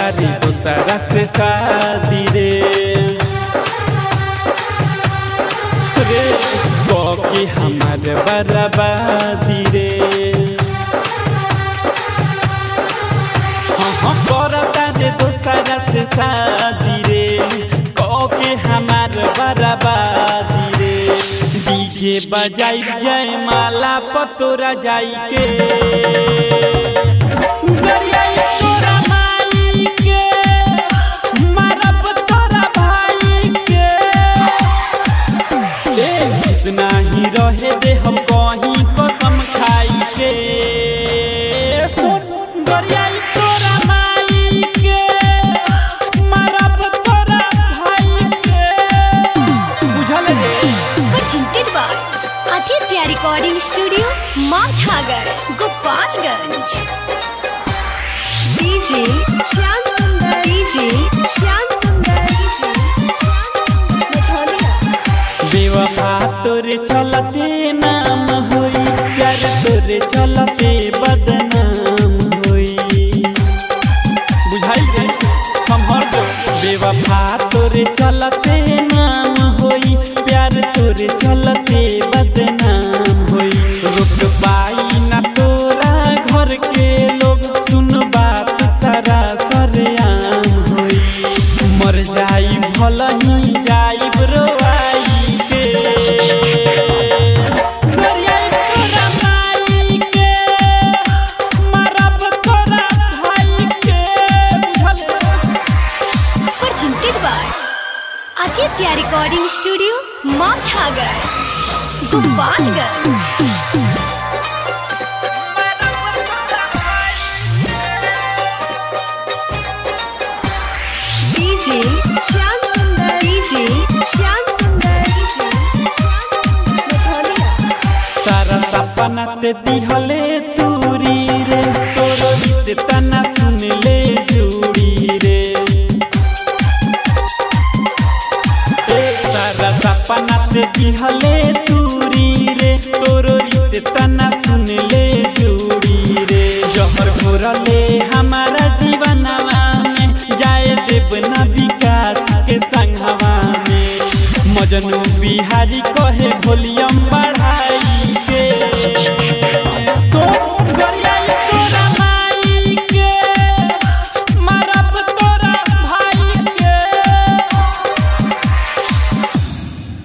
तारी दूसरा से शादी रे रे के हमार बर्बादी रे हाँ हाँ करता रे दूसरा से शादी रे के हमार बर्बादी रे डीजे बजाई जय माला पतोरा जाई के गरियाई तोरा माई के, मारब तोरा भाई के। ए, जितना ही रहे दे हम कहीं कसम खाई के सुन गरियाई तोरा माई के, मारब तोरा भाई के। बुझल रे presented by Aditya Recording Studio, Mazhagar, Gopalganj. DJ Shyam Sundar, DJ Shyam Sundar, Matholiya. बेवफा तोरे चलते नाम होई प्यार तोरे चलते बदनाम होई बुझाई रे संभल दो बेवफा तोरे चलते नाम होई प्यार तोरे चलते बदनाम होई रुक पाई ना तोरा घर के लोग सुन बात सारा सरेआम होई मर जाई भल ही जाई रोआई के गरियाई तोरा माई के, मारब तोरा भाई के, बुझल? Presented by Aditya Recording Studio, Mazhagar, Gopalganj. DJ Shyam Sundar, DJ Shyam Sundar, Matholiya. सारा सपना ते दिहले तूरी रे तोरो गीत तना सुन ले जूड़ी रे ए, सारा सपना ते दिहले तूरी रे तोरो गीत तना सुन ले जूड़ी रे जहर घोरले हमारा जीवनवा में जाए देव ना विकास के संगवा में मजनू बिहारी कहे भोलिया